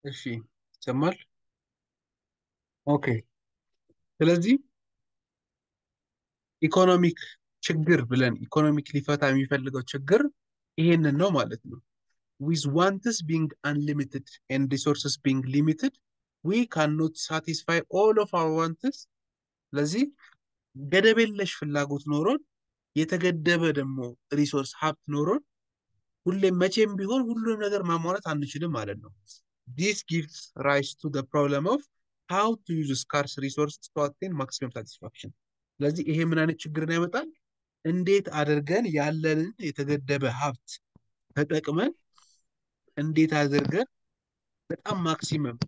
እሺ ይሰማል። ኦኬ። ስለዚህ ኢኮኖሚክ ችግር ብለን ኢኮኖሚክ ሊፈታ የሚፈልገው ችግር ይሄንን ነው ማለት ነው። ዊዝ ዋንትስ ቢንግ አንሊሚትድ ኤንድ ሪሶርስስ ቢንግ ሊሚትድ ዊ ካንኖት ሳቲስፋይ ኦል ኦፍ አወር ዋንትስ። ስለዚህ ገደብ የለሽ ፍላጎት ኖሮን የተገደበ ደግሞ ሪሶርስ ሀብት ኖሮን ሁሌም መቼም ቢሆን ሁሉንም ነገር ማሟላት አንችልም ማለት ነው። ዲስ ጊቭስ ራይስ ቱ ፕሮብለም ኦፍ ሃው ቱ ዩዝ ስካርስ ሪሶርስ ቱ አቴን ማክሲመም ሳቲስፋክሽን። ስለዚህ ይሄ ምን አይነት ችግርን ያመጣል? እንዴት አድርገን ያለንን የተገደበ ሀብት ተጠቅመን እንዴት አድርገን በጣም ማክሲመም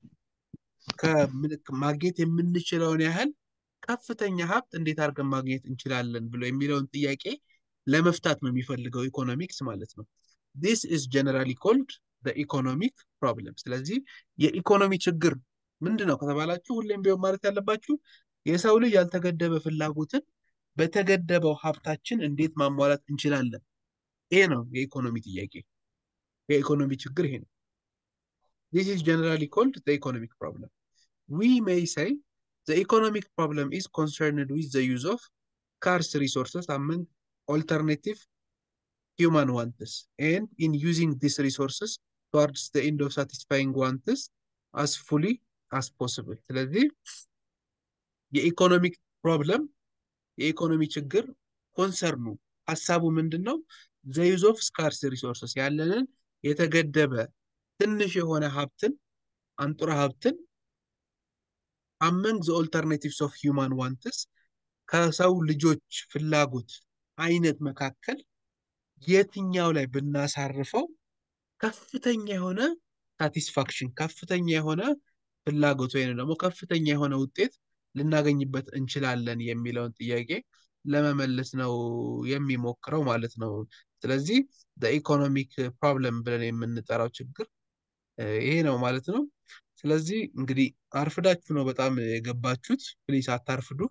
ማግኘት የምንችለውን ያህል ከፍተኛ ሀብት እንዴት አድርገን ማግኘት እንችላለን ብሎ የሚለውን ጥያቄ ለመፍታት ነው የሚፈልገው ኢኮኖሚክስ ማለት ነው። ዲስ ኢዝ ጀነራሊ ኮልድ ኢኮኖሚክ ፕሮብለም። ስለዚህ የኢኮኖሚ ችግር ምንድን ነው ከተባላችሁ ሁሌም ቢሆን ማለት ያለባችሁ የሰው ልጅ ያልተገደበ ፍላጎትን በተገደበው ሀብታችን እንዴት ማሟላት እንችላለን። ይሄ ነው የኢኮኖሚ ጥያቄ። የኢኮኖሚ ችግር ይሄ ነው። ዲስ ኢዝ ጀነራሊ ኮልድ ኢኮኖሚክ ፕሮብለም ዊ ሜይ ሰይ The economic problem is concerned with the use of scarce resources among alternative human wants and in using these resources towards the end of satisfying wants as fully as possible. ስለዚህ የኢኮኖሚክ ፕሮብለም የኢኮኖሚ ችግር ኮንሰርኑ ሀሳቡ ምንድን ነው? ዘ ዩዝ ኦፍ ስካርስ ሪሶርስስ ያለንን የተገደበ ትንሽ የሆነ ሀብትን አንጡራ ሀብትን አመንግ ዘ ኦልተርኔቲቭስ ኦፍ ሂውማን ዋንትስ ከሰው ልጆች ፍላጎት አይነት መካከል የትኛው ላይ ብናሳርፈው ከፍተኛ የሆነ ሳቲስፋክሽን ከፍተኛ የሆነ ፍላጎት ወይም ደግሞ ከፍተኛ የሆነ ውጤት ልናገኝበት እንችላለን የሚለውን ጥያቄ ለመመለስ ነው የሚሞክረው ማለት ነው። ስለዚህ ኢኮኖሚክ ፕሮብለም ብለን የምንጠራው ችግር ይሄ ነው ማለት ነው። ስለዚህ እንግዲህ አርፍዳችሁ ነው በጣም የገባችሁት። ፕሊስ አታርፍዱ።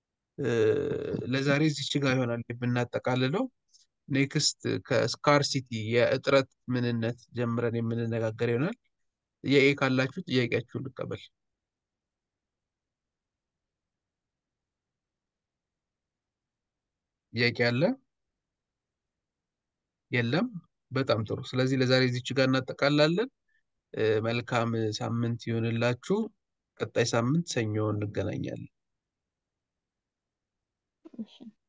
ለዛሬ እዚች ጋር ይሆናል የምናጠቃልለው። ኔክስት ከስካርሲቲ የእጥረት ምንነት ጀምረን የምንነጋገር ይሆናል። ጥያቄ ካላችሁ ጥያቄያችሁን ልቀበል። ጥያቄ አለ? የለም? በጣም ጥሩ። ስለዚህ ለዛሬ እዚች ጋር እናጠቃላለን። መልካም ሳምንት ይሆንላችሁ። ቀጣይ ሳምንት ሰኞ እንገናኛለን። እሺ